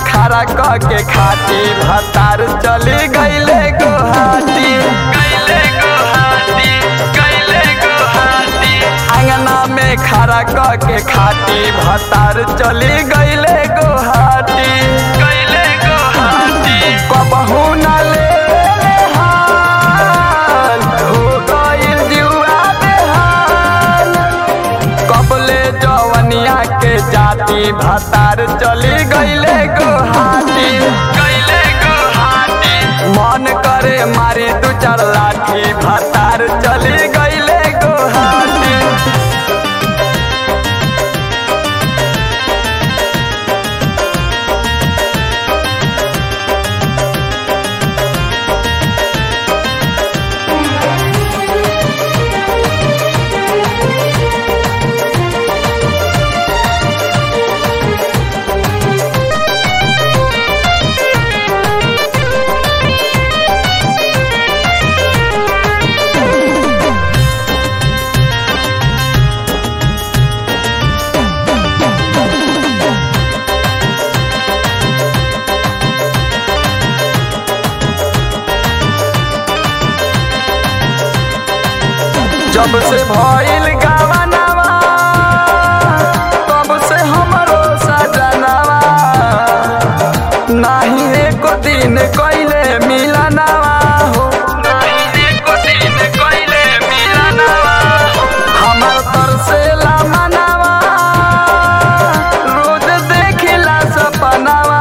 खड़ा क के खाती भतार चली गईले गुहाटी गईले गुहाटी गईले गुहाटी अंगना में खड़ा क के खाती भतार चली गईले गुहाटी गईले गुहाटी कबहू न ले हाल हो गइल जुआ बेहाल कबले जवनिया के जाति भतार चली गईले गुहाटी गईले गुहाटी मन करे मारी दू चार लाठी भतार चली गईले गुहाटी जब से भइल गावनवा तब से हमरो सजनवा नाही एको दिन कइले मिलनवा हो नाही एको दिन कइले मिलनवा हमर तरसेला मनवा रोज देखिला सपनवा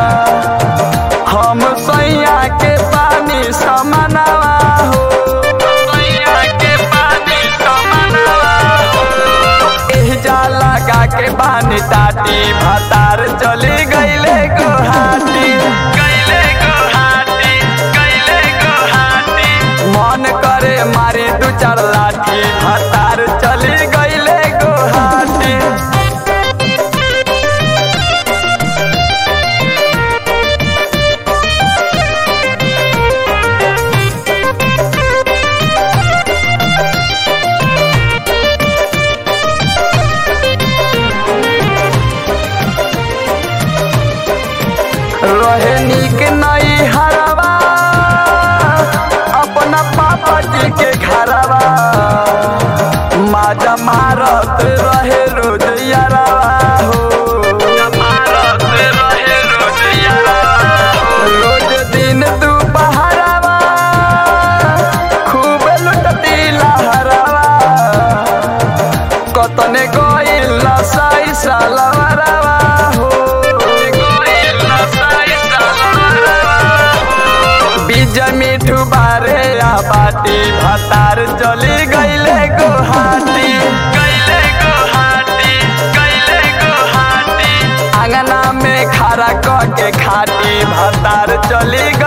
हम सैया के पानी समनवा हो सैया के पानी समनवा एह जा लगा के पानी टाटी भतार चली गईले गुहाटी गईले गुहाटी गईले गुहाटी मन करे मारी दू चार लाठी भतार चली गईले गुहाटी रहे नीक नई हरवा अपना पापा जी के घरवा माजा मारत रहे रोज यारवा हो मारत रहे रोज यारवा रोज दिन दुपहरवा खूब लुटती लहरवा कतने गइल नसाई सालवरवा हो गइल नसाई सालवरवा बीज मिठू बारे आ बाटी भतार चली गईले गुहाटी गईले गुहाटी गईले गुहाटी अंगना में खड़ा क के खाटी भतार चली